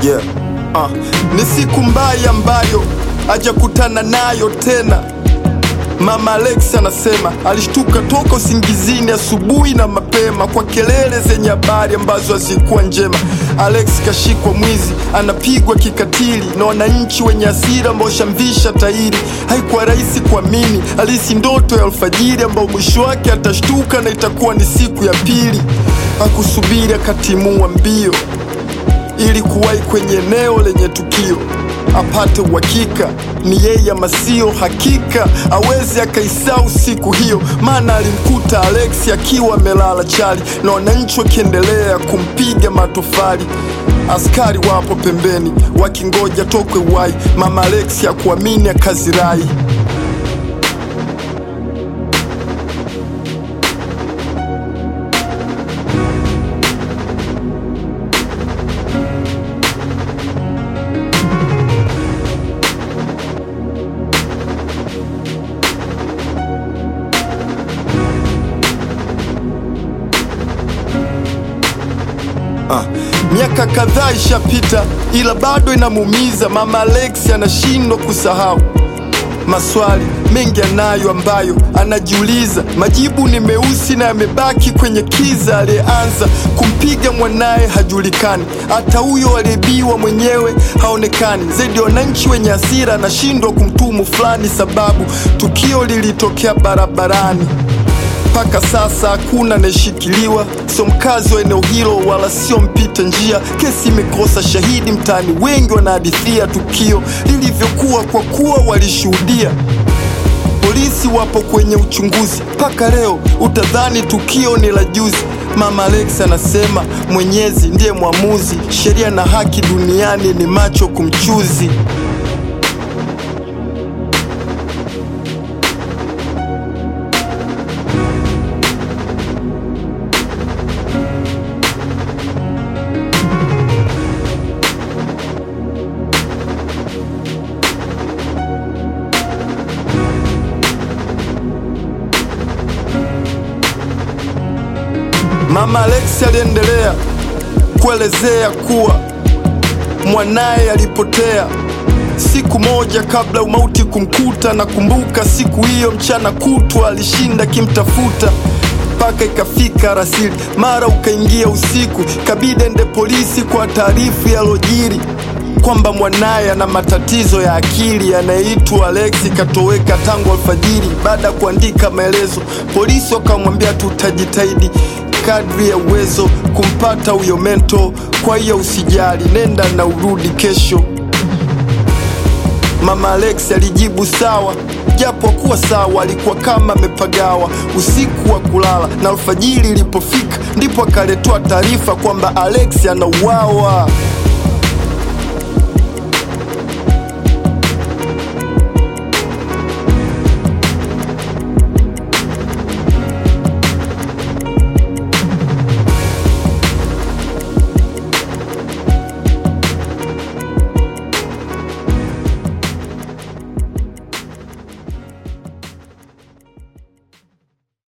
Yeah. Ah, ni siku mbaya ambayo hajakutana nayo tena. Mama Alex anasema alishtuka toka usingizini asubuhi na mapema kwa kelele zenye habari ambazo hazikuwa njema. Alex kashikwa mwizi, anapigwa kikatili na wananchi wenye hasira ambao shamvisha tairi. Haikuwa rahisi kuamini, alisi ndoto ya alfajiri ambao mwisho wake atashtuka na itakuwa ni siku ya pili. Hakusubiri akatimua mbio ili kuwahi kwenye eneo lenye tukio apate uhakika ni yeye ama sio. Hakika awezi akaisau siku hiyo, maana alimkuta Alex akiwa amelala chali na wananchi wakiendelea kumpiga matofali. Askari wapo pembeni wakingoja tokwe wai. Mama Alex hakuamini akazirai. Ah, miaka kadhaa ishapita, ila bado inamuumiza. Mama Alex anashindwa kusahau maswali mengi anayo ambayo anajiuliza. Majibu ni meusi na yamebaki kwenye kiza. Aliyeanza kumpiga mwanaye hajulikani, hata huyo aliyebiwa mwenyewe haonekani. Zaidi ya wananchi wenye hasira, anashindwa kumtumu fulani, sababu tukio lilitokea barabarani mpaka sasa hakuna anayeshikiliwa, sio mkazi wa eneo hilo wala sio mpita njia. Kesi imekosa shahidi mtaani, wengi wanahadithia tukio lilivyokuwa kwa kuwa walishuhudia. Polisi wapo kwenye uchunguzi mpaka leo, utadhani tukio ni la juzi. Mama Alex anasema Mwenyezi ndiye mwamuzi, sheria na haki duniani ni macho kumchuzi. Mama Alex aliendelea kuelezea kuwa mwanaye alipotea siku moja kabla umauti kumkuta. Nakumbuka siku hiyo mchana kutwa alishinda kimtafuta mpaka ikafika rasili, mara ukaingia usiku, kabidi ende polisi kwa taarifu yalojiri kwamba mwanaye ana matatizo ya akili yanayeitwa Alex katoweka tangu alfajiri. Baada ya kuandika maelezo, polisi wakamwambia tutajitahidi kadri ya uwezo kumpata huyo mento, kwa hiyo usijali, nenda na urudi kesho. Mama Alex alijibu sawa, japo kuwa sawa, alikuwa kama amepagawa usiku wa kulala, na alfajiri ilipofika ndipo akaletewa taarifa kwamba Alex anauawa.